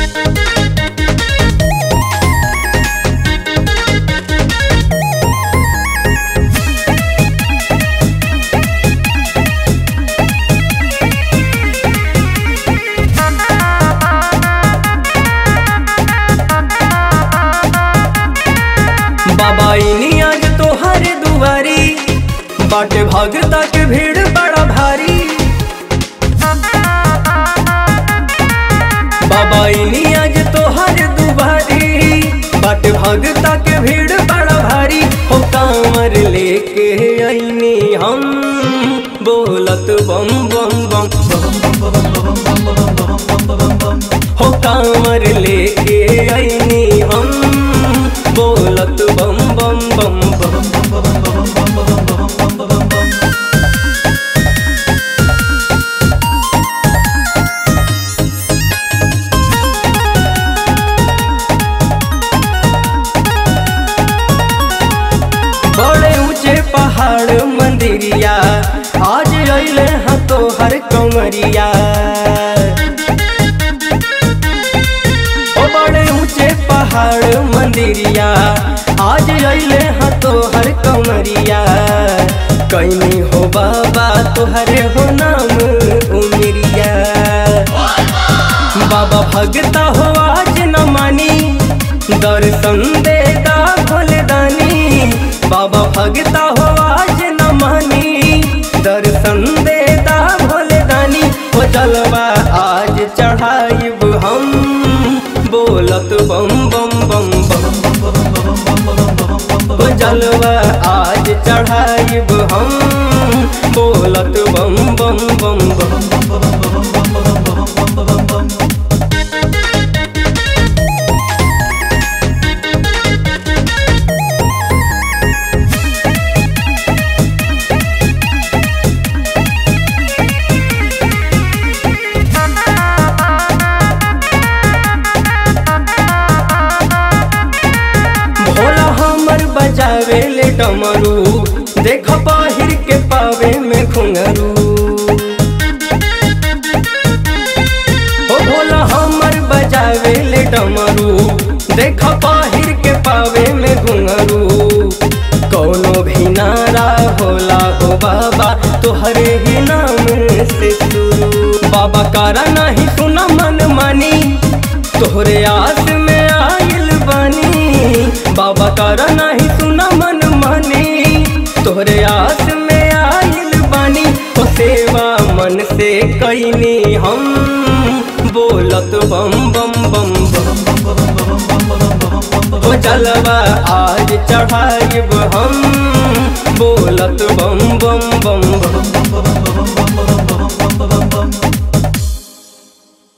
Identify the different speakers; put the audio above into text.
Speaker 1: बाबा इनी आज तोहर दुआरी बाटे भगता के भीड़ बड़ा भारी बाबा इनी आज तोहर दुआरी बाटे भगता के भीड़ बड़ा भारी हो कांवर लेके आईनी हम बोलत बम बम बम हो कांवर लेके आईनी हम बोलत बम बम बम बम बड़े ऊंचे पहाड़ मंदिरिया आज अइले हैं तोहर कंवरिया ओ बड़े ऊंचे पहाड़ मंदिरिया आज अइले हैं तोहर कंवरिया कैनी हो बाबा तोहरे हो नाम उमरिया बाबा भगता हो आज न मानी दर्शन देता भोलदानी बाबा भगता हो आज न मानी दर्शन देता भोलदानी हो जलवा आज चढ़ाइब हम बोलत बम बम बम बम हो जलवा आज चढ़ाइब हम बोलत बम बम बम बम भोला हमर बजावे ले डमरू देख बाहिर के पावे में घुंघरू ओ भोला हमर बजावे ले डमरू देख बाहिर के पावे में घुंघरू कौनो भी नारा होला हो बाबा तोहरे ही नाम से शुरू बाबा कारा नहीं सुना मन मानी तोहरे आस में आइल बानी बाबा कारा नहीं सुना मन मानी तोहरे आस में आइल बानी तो सेवा मन से कैनी हम बोलत बम बम बम बम हो जलवा आज चढ़ाइब हम